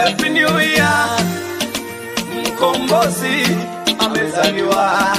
Happy New Year, mkombozi amezaliwa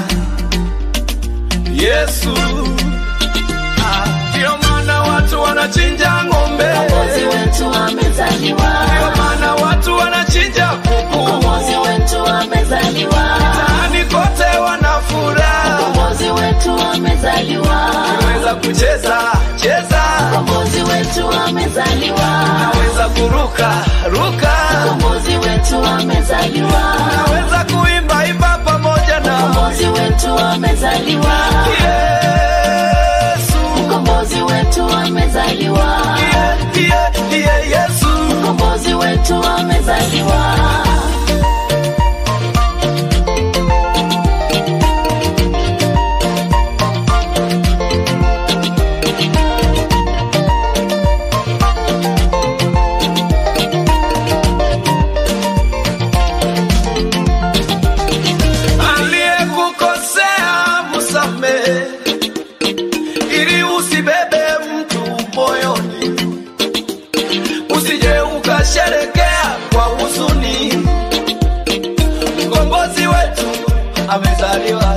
Yesu. Ah, Ndio maana watu wanachinja ng'ombe, Mkombozi wetu amezaliwa. ndio maana watu wanachinja kuku, Mkombozi wetu amezaliwa. mtaani kote wanafuraha, Mkombozi wetu amezaliwa. naweza kucheza cheza, Mkombozi wetu amezaliwa. naweza kuruka ruka, Mkombozi wetu amezaliwa. naweza kuimba imba pamoja na Mkombozi wetu amezaliwa. Yesu. Mkombozi wetu amezaliwa. Yeah, yeah, yeah, Yesu. Mkombozi wetu amezaliwa. Aliyekukosea msamehe, ili usibebe mtu moyoni, usije ukasherekea kwa huzuni. Mkombozi wetu amezaliwa.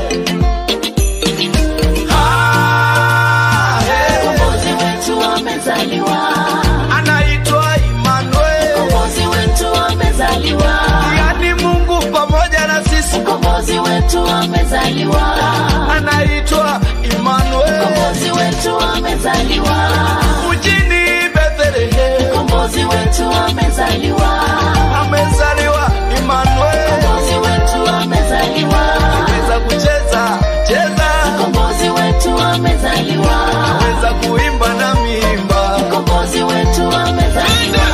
Ah, eh, Mkombozi wetu amezaliwa. anaitwa Emmanuel, Mkombozi wetu amezaliwa. yani Mungu pamoja na sisi. Mkombozi wetu amezaliwa. Anaitwa Emmanuel, Mkombozi wetu amezaliwa. mjini Bethlehem. Mkombozi wetu amezaliwa. amezaliwa Emmanuel, Mkombozi wetu amezaliwa. weza kucheza cheza, Mkombozi wetu amezaliwa. weza kuimba na miimba. Mkombozi wetu amezaliwa.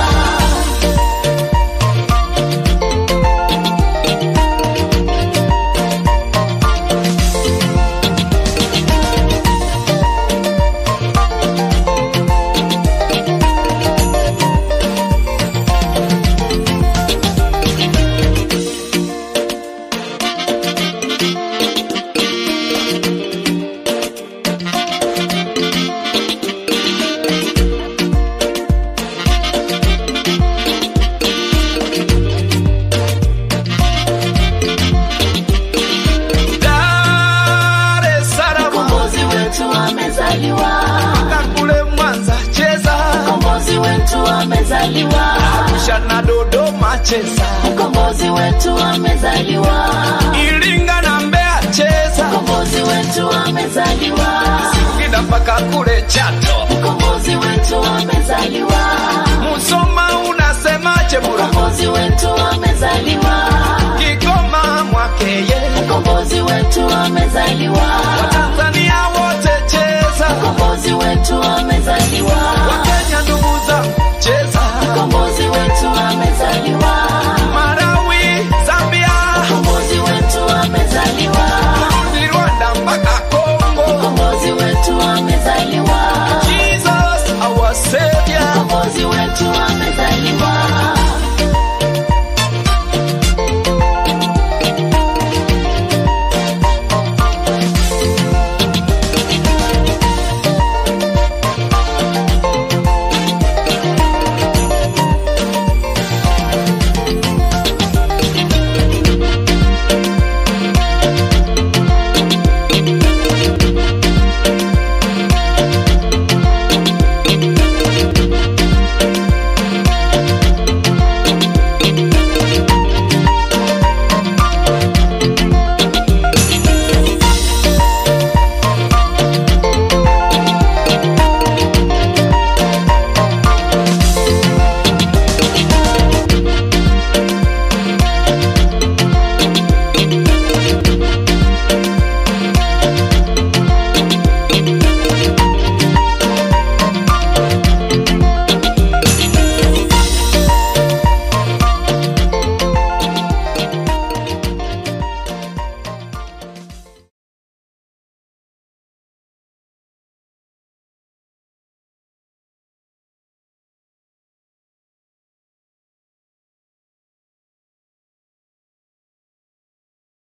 Dar es Salaam Mkombozi wetu amezaliwa. mpaka kule Mwanza cheza, Mkombozi wetu amezaliwa. Arusha na Dodoma cheza, Mkombozi wetu amezaliwa. Iringa na Mbeya cheza, Mkombozi wetu amezaliwa. Singida mpaka kule Chato, Mkombozi wetu amezaliwa. Musoma unasemaje Mura, Mkombozi wetu amezaliwa. Kigoma Mwakeye, Mkombozi wetu amezaliwa. Tanzania wote cheza, Mkombozi wetu